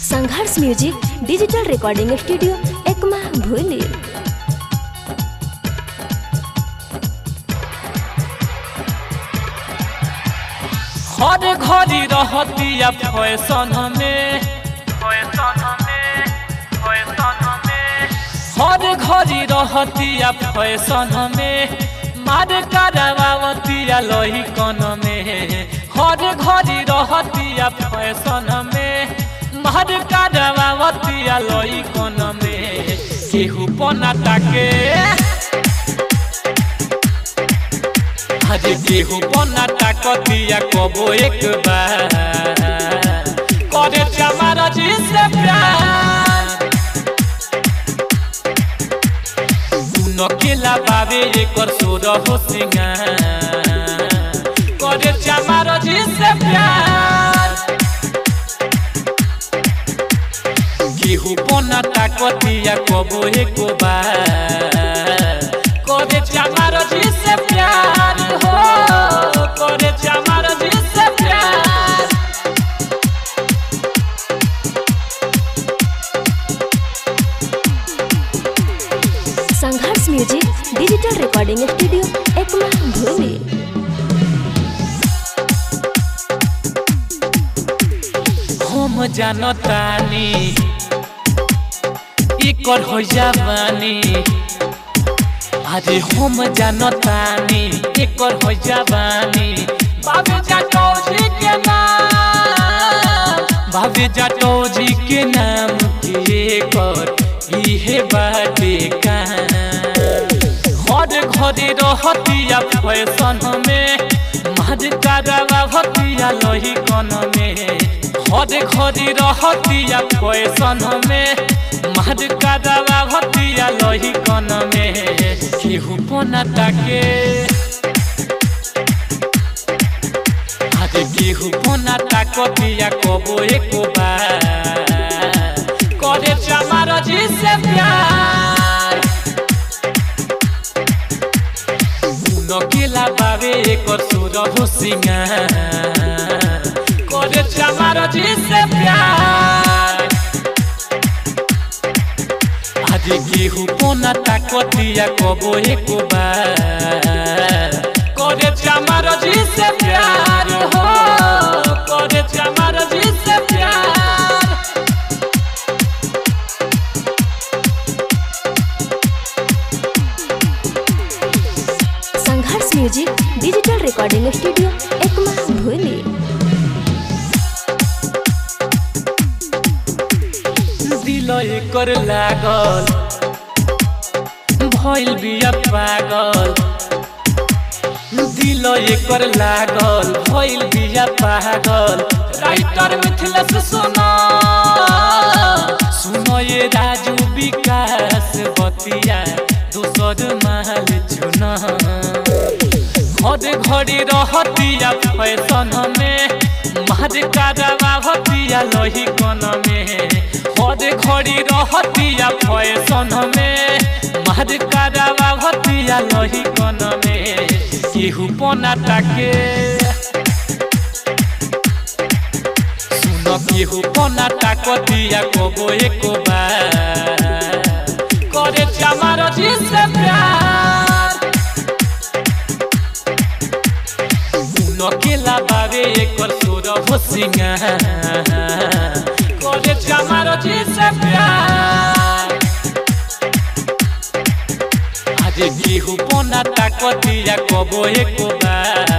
संघर्ष music digital recording studio Ekma भूली हर घड़ी रहतिया फैशन में फैशन में फैशन में हर घड़ी रहतिया फैशन में मार करवावतिया लोही कन में हर घड़ी रहतिया फैशन में मार करवावतिया लोही कन में केहू पना ताके आज केहू बना ताकतिया कबो एक बार करे हमारा जी से प्यार तू केला बाबे एकर सोर हो सिंगार करे हमारा जी से प्यार केहू बना ताकतिया कबो एक बार करे हमारा जी से प्यार हो करे हमारा जी से प्यार Sangharsh music digital recording studio Ekma भूली हम जानतानी एकर हो जवानी अरे हम जानतानी एकर हो जवानी बाबे जाटो जी के नाम बाबे जाटो जी के नाम के एकर इहे बाटे कहानी हर घरे रहतिया फैशन में मार करवावतिया लोही कन में हर घरे रहतिया फैशन में मार करवावतिया लोही कन में केहू पना ताके अरे केहू पना ताकतिया कबो एको बार करे हमारा जी से प्यार नकेला बाबे एकर सुर हो सिंगार करे हमारा जी से प्यार आज केहू कोना ताकतिया कबो एको बार करे हमारा जी से प्यार हो करे हमारा जी से प्यार Sangharsh music digital recording studio Ekma भूली दिल एकर लागल भइल बिया पागल दिल एकर लागल भइल बिया पागल राइटर मिथिलेश सुना सुनो ये राजू विकास बतिया दोसर महल चुना हर घड़ी रहतिया फैशन में मार करवावतिया लोही कन में हर घड़ी रहतिया फैशन में मार करवावतिया लोही कन में केहू पना ताके सुन केहू पना ताकतिया कबो एको बार करे हमारा जी से प्यार नकेला बाबे एकर सुर हो सिंगार करे हमारा जी से प्यार आज केहू पना ताकतिया कबो एको बार